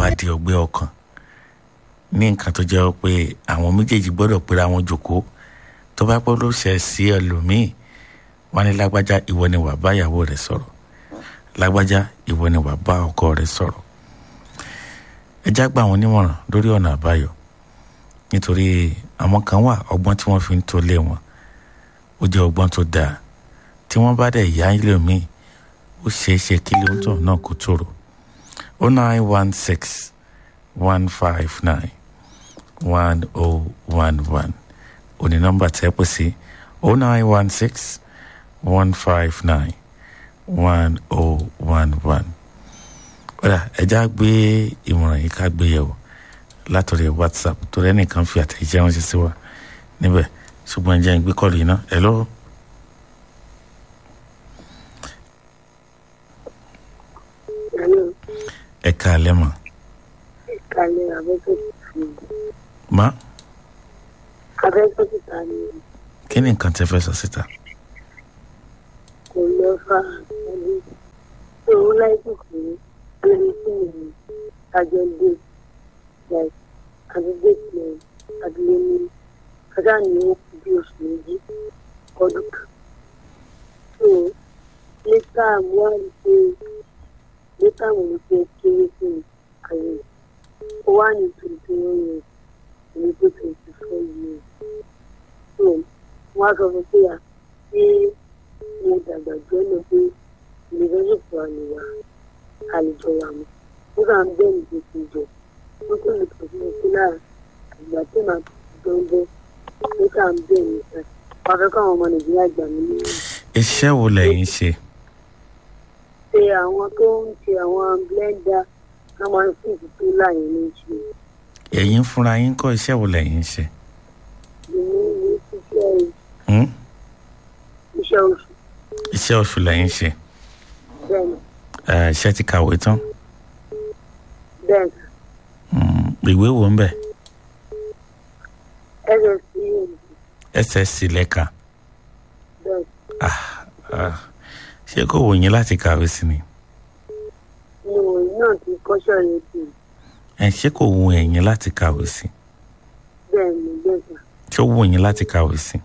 wá di ọgbẹ́ ọkàn ní nǹkan tó jẹ́ pé àwọn méjèèjì gbọ́dọ̀ pera wọn jòkó tó bá gbọ́dọ̀ ṣẹ̀ sí ẹlòmíì wọ́n ní lágbájá ìwọ ni wàá bá ìyàwó rẹ̀ sọ̀rọ̀ lágbájá ìwọ ni wàá bá ọkọ rẹ̀ sọ̀rọ̀ ẹ já gbà wọn nímọ̀ràn lórí ọ̀nà àbáyọ nítorí àwọn kan wà ọgbọ́n tí wọ́n fi ń tolé wọn ó jẹ́ ọgbọ́n tó dáa tí wọ́n bá dẹ̀ yá ẹlòmíì ó ṣeé ṣe kí lóńtọ̀ náà kó tòrò o nine one six one five nine one oh one one òní nọ́mbà tẹ́ pè sí o nine one six one five nine one oh one one. kódà ẹja gbé ìmọ̀ràn yìí ká gbé yẹ̀wò látọ̀rẹ̀ whatsapp torí ẹnìkan fi àtẹ̀jẹ́ ránṣẹ́ sí wa níbẹ̀ ṣùgbọ́n ẹjẹ́ ń gbé kọ́ọ̀lù yìí náà hello. Hello. ẹ káalẹ́ mọ̀ Ìkàlẹ̀ abẹ́kọ̀tì má abẹ́kọ̀tì ta ni kí ni nǹkan tẹ́ fẹ́ sọ síta. kò lọ fa ẹbí tó ń láìpẹ́ pé lórí sí mi àjọ dé like àdúgbò tilẹ̀ àdúgbò ní kájà ní ó kú bí oṣù méjì ọdún kan. so létà mo wá rí pé létà mo rí pé kéré sí mi àyè ó wà ní twenty one years èmi tó twenty four years. so wọ́n á sọ fún pé à ṣé mo dàgbà jẹ́ lọ pé ìrẹsìpọ̀ àníwá àlejò wa mọ́ ó kà ń bẹ́ẹ̀ ní gbèsè jọ ó kò lè pèsè sí lára àgbà tí màá tó ń bọ́ ó kà ń bẹ́ẹ̀ ní sá wàá fẹ́ káwọn ọmọ nàìjíríà gbà mí nínú iṣẹ́ wo lẹ́yìn ṣe ṣe àwọn tó ń ṣe àwọn blender ká máa ń fún ìtútù láàyè ní ṣe ẹ̀yin fúnra yín kọ́ iṣẹ́ wo lẹ́yìn ṣe. ìní ìwé ṣiṣẹ́ Hmm? iṣẹ́ oṣù iṣẹ́ oṣù lẹ́yìn ṣe bẹ́ẹ̀ ni Eh, iṣẹ́ ti kàwé tán bẹ́ẹ̀ ni Hmm, ìwé wo ń bẹ̀ ssc ssc lẹ́ka bẹ́ẹ̀ Ah, ṣé kò wù yín láti kàwé sí ni ni òun náà ti kọ́ṣọ́ yẹn tì ẹ ṣé kò wù ẹ̀yin láti kàwé sí bẹ́ẹ̀ ni bẹ́ẹ̀ ni. ṣé ó wù yín láti kàwé sí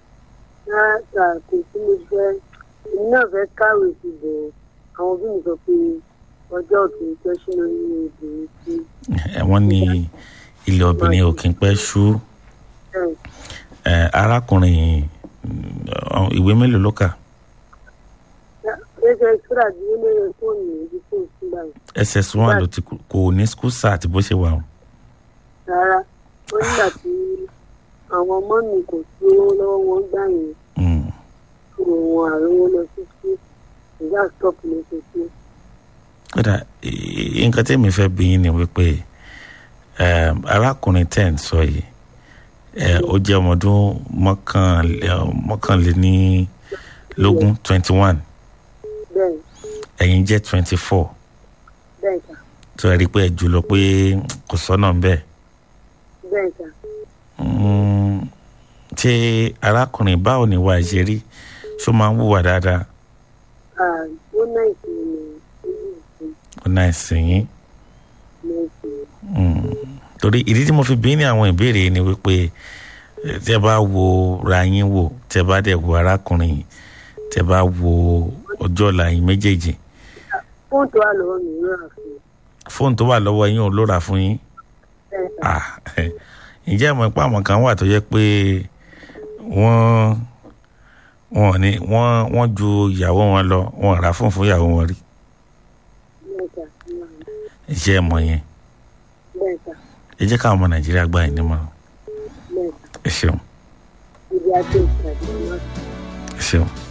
láta kò sí mo fẹ́ èmi náà fẹ́ kàwé sí bọ̀ àwọn òbí mi sọ pé ọjọ́ òkè tó ṣínà ní obìnrin sí ẹ wọ́n ní ilé obìnrin ò kí ń pẹ́ ṣú bẹ́ẹ̀ Eh, arákùnrin mm, ìwé mélòó ló kà lẹ́sẹ̀ sọ́dà bí ó lérè fóònù ibi tó ń sí báyìí ss one ló ti kú- kò ní school start bó ṣe wà o rárá ó nígbà tí àwọn ọmọ mi kò sí owó lọ́wọ́ wọn gbà yẹn Mm. kúrò wọn àrówó lọ sí sí ìyá stop ló ṣe sí kódà i- nǹkan tí mi fẹ́ bí yín ni wípé eh, arákùnrin tẹ̀ ń sọ yìí eh, ó jẹ́ ọmọ ọdún mọ́kànlé- mọ́kànlénílógún twenty one bẹ́ẹ̀ ẹ̀yin jẹ́ twenty four bẹ́ẹ̀ sà tó ẹ rí i pé ẹ jùlọ pé kò sọ́nà ń bẹ́ẹ̀. bẹ́ẹ̀ sà Mm, ṣé arákùnrin báwo ni wàá ṣe rí ṣó máa ń wùwà dáadáa Ah, ó náà ìsinmi ní ìlú ó náà ẹ̀sìn yín náà ìsinmi Mm, torí ìdí tí mo fi bí ní àwọn ìbéèrè yìí ni wípé eh, tẹ bá wo ra yín wò tẹ bá dẹ̀ wo arákùnrin yìí tẹ bá wo ọjọ́ ọ̀la yín méjèèjì fóònù tó wà lọ́wọ́ mi ló rà fún mi fóònù tó wà lọ́wọ́ yín ò ló rà fún yín bẹ́ẹ̀ sà Ah, ǹjẹ́ ìmọ̀ ipá àwọn kan wà tó yẹ pé wọ́n wọ́n ní wọ́n wọ́n ju ìyàwó wọn lọ wọ́n rà fún fún ìyàwó wọn rí bẹ́ẹ̀ sà iṣẹ́ ẹ̀mọ yẹn bẹ́ẹ̀ sà ẹ jẹ́ káwọn ọmọ nàìjíríà gbà yín nímọ̀ràn bẹ́ẹ̀ sà ẹ ṣeun ibi àti ìpàdé wọn. ẹ ṣeun.